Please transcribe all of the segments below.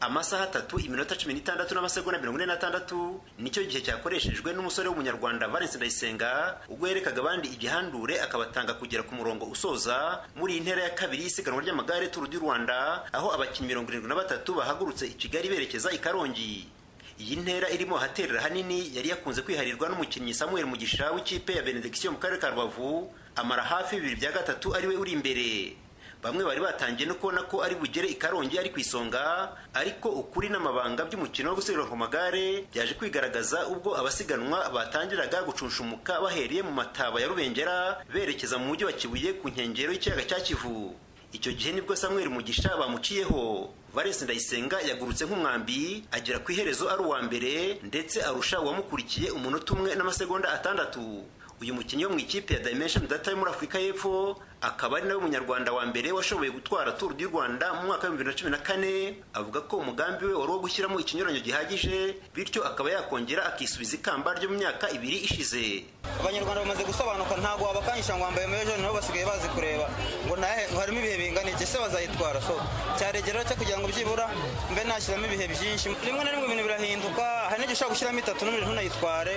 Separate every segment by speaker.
Speaker 1: amasaha atatu iminota cumi n'itandatu n'amasegonda mirongo ine n'atandatu nicyo gihe cyakoreshejwe n'umusore w'umunyarwanda valence ndayisenga ubwo yerekaga abandi igihandure akabatanga kugera ku murongo usoza muri iyi ntera ya kabiri y'isiganwa ry'amagare turu du rwanda aho abakinnyi mirongo irindwi na batatu bahagurutse i kigali berekeza i karongi iyi ntera irimo ahaterera hanini yari yakunze kwiharirwa n'umukinnyi samuel mugisha w'ikipe ya benedikisiyo mu karere ka rubavu amara hafi bibiri bya gatatu ariwe uri imbere bamwe bari batangiye no kubona ko ari bugere i karongi ari ku isonga ariko ukuri n'amabanga by'umukino wo gusiganwa ku magare byaje kwigaragaza ubwo abasiganwa batangiraga gucunshumuka bahereye mu mataba ya rubengera berekeza mu mujyi wa kibuye ku nkengero y'ikiyaga cya kivu icyo gihe nibwo samuel mugisha bamuciyeho valence ndayisenga yagurutse nk'umwambi agera ku iherezo ari uwa mbere ndetse arusha uwamukurikiye umunota umwe n'amasegonda atandatu uyu mukinnyi wo mu ikipe ya dimension data yo muri afurika y'epfo akaba ari nawe munyarwanda wa mbere washoboye gutwara turu du rwanda mu mwaka w'ibihumbi bibiri na cumi na kane avuga ko umugambi we wari uwo gushyiramo ikinyuranyo gihagije bityo akaba yakongera akisubiza ikamba ryo mu myaka ibiri ishize
Speaker 2: abanyarwanda bamaze gusobanuka ntabwo wabakangisha ngo wambaye mejo nabo basigaye bazi kureba ngo nahe harimo ibihe bingana iki se bazayitwara so cyaregeraho cyo kugira ngo byibura mbe nashyiramo ibihe byinshi rimwe na rimwe ibintu birahinduka hari n'igihe ushobora gushyiramo itatu n'umubiri ntunayitware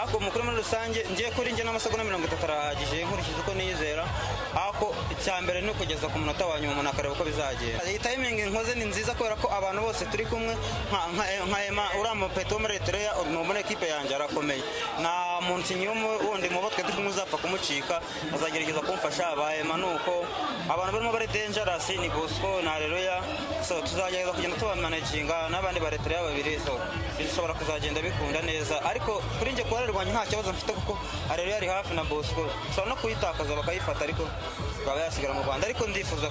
Speaker 2: ariko mukuru muri rusange ngiye kuri njye n'amasegonda mirongo itatu arahagije nkurikije uko niyizera ariko icya mbere ni ukugeza ku munota wa nyuma umuntu akareba uko bizagenda iyi tayimingi nkoze ni nziza kubera ko abantu bose turi kumwe nka ema uriya mupeto wo muri etereya muri ekipe yanjye arakomeye nta mukinnyi wundi mubo twe turi kumwe uzapfa kumucika azagerageza kumfasha bahema ni uko abantu barimo bari denjarasi ni bosco ni areruya so tuzagerageza kugenda tubamanaginga n'abandi ba etereya babiri so bishobora kuzagenda bikunda neza ariko kuri njye kuba rwanjye nta kibazo mfite kuko areruya ari hafi na bosco ushobora no kuyitakaza bakayifata ariko ikaba yasigara mu rwanda ariko ndifuza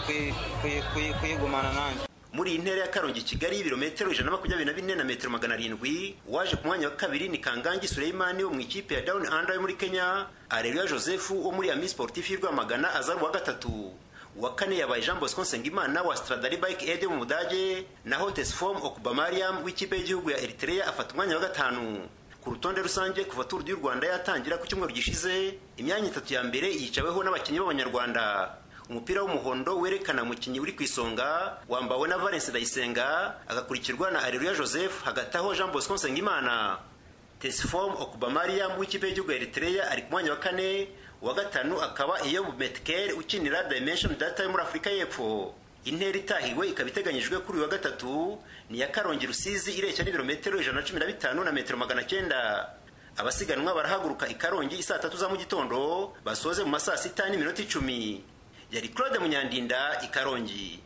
Speaker 2: kuyigumana nanjye
Speaker 1: muri iyi ntera ya karongi kigali ibirometero ijana na makumyabiri na bine na metero magana arindwi waje ku mwanya wa kabiri ni kangangi sureyimani wo mu ikipe ya down under yo muri kenya areruya joseph wo muri ami sportif y'urwamagana aza ari uwa gatatu uwa kane yabaye jean bosco nsengimana wa stradari bike aid mu budage naho tesfom okubamariam w'ikipe y'igihugu ya eritrea afata umwanya wa gatanu ku rutonde rusange kuva turu y'u rwanda yatangira ku cyumweru gishize imyanya itatu ya mbere yicaweho n'abakinnyi b'abanyarwanda umupira w'umuhondo werekana umukinnyi uri ku isonga wambawe na valence ndayisenga agakurikirwa na areruya joseph hagati aho jean bosco nsengimana tesifom okubamariam w'ikipe y'igihugu ya eritrea ari ku mwanya wa kane uwa gatanu akaba iyo metkel ukinira dimension data yo muri afurika y'epfo intera itahiwe ikaba iteganyijwe kuri uyu wa gatatu ni iya karongi rusizi ireshya n'ibirometero ijana na cumi na bitanu na metero magana cyenda abasiganwa barahaguruka i karongi isaa tatu za mu gitondo basoze mu masaa sita n'iminota icumi yari claude munyandinda i karongi